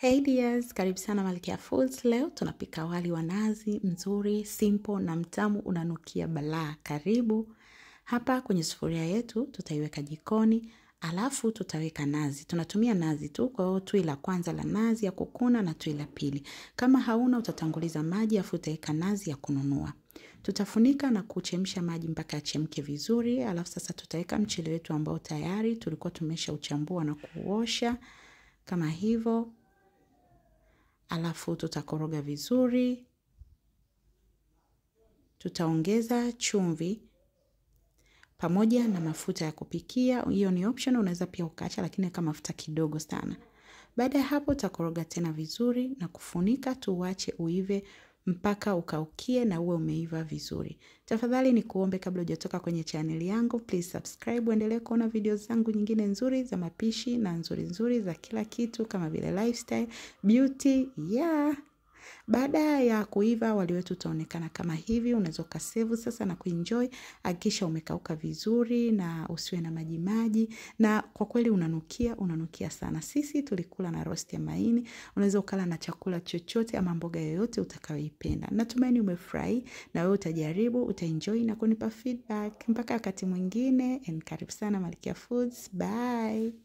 Hey dears, karibu sana Malkia Foods. Leo tunapika wali wa nazi mzuri, simple na mtamu unanukia balaa. Karibu. Hapa kwenye sufuria yetu tutaiweka jikoni, alafu tutaweka nazi. Tunatumia nazi tu, kwa hiyo tui la kwanza la nazi ya kukuna na tui la pili. Kama hauna utatanguliza maji afu utaweka nazi ya kununua. Tutafunika na kuchemsha maji mpaka yachemke vizuri, alafu sasa tutaweka mchele wetu ambao tayari tulikuwa tumesha uchambua na kuosha kama hivyo alafu tutakoroga vizuri. Tutaongeza chumvi pamoja na mafuta ya kupikia. Hiyo ni option, unaweza pia ukaacha, lakini kama mafuta kidogo sana. Baada ya hapo, utakoroga tena vizuri na kufunika, tuwache uive mpaka ukaukie na uwe umeiva vizuri. Tafadhali ni kuombe kabla hujatoka kwenye chaneli yangu, please subscribe, uendelee kuona video zangu nyingine nzuri za mapishi na nzuri nzuri za kila kitu kama vile lifestyle, beauty, yeah. Baada ya kuiva wali wetu utaonekana kama hivi, unaweza ukasevu sasa na kuenjoy. Hakikisha umekauka vizuri na usiwe na maji maji, na kwa kweli unanukia, unanukia sana. Sisi tulikula na roast ya maini, unaweza ukala na chakula chochote ama mboga yoyote utakayoipenda. Natumaini umefurahi na wewe utajaribu, utaenjoy na kunipa feedback. Mpaka wakati mwingine, and karibu sana Malkia Foods. Bye.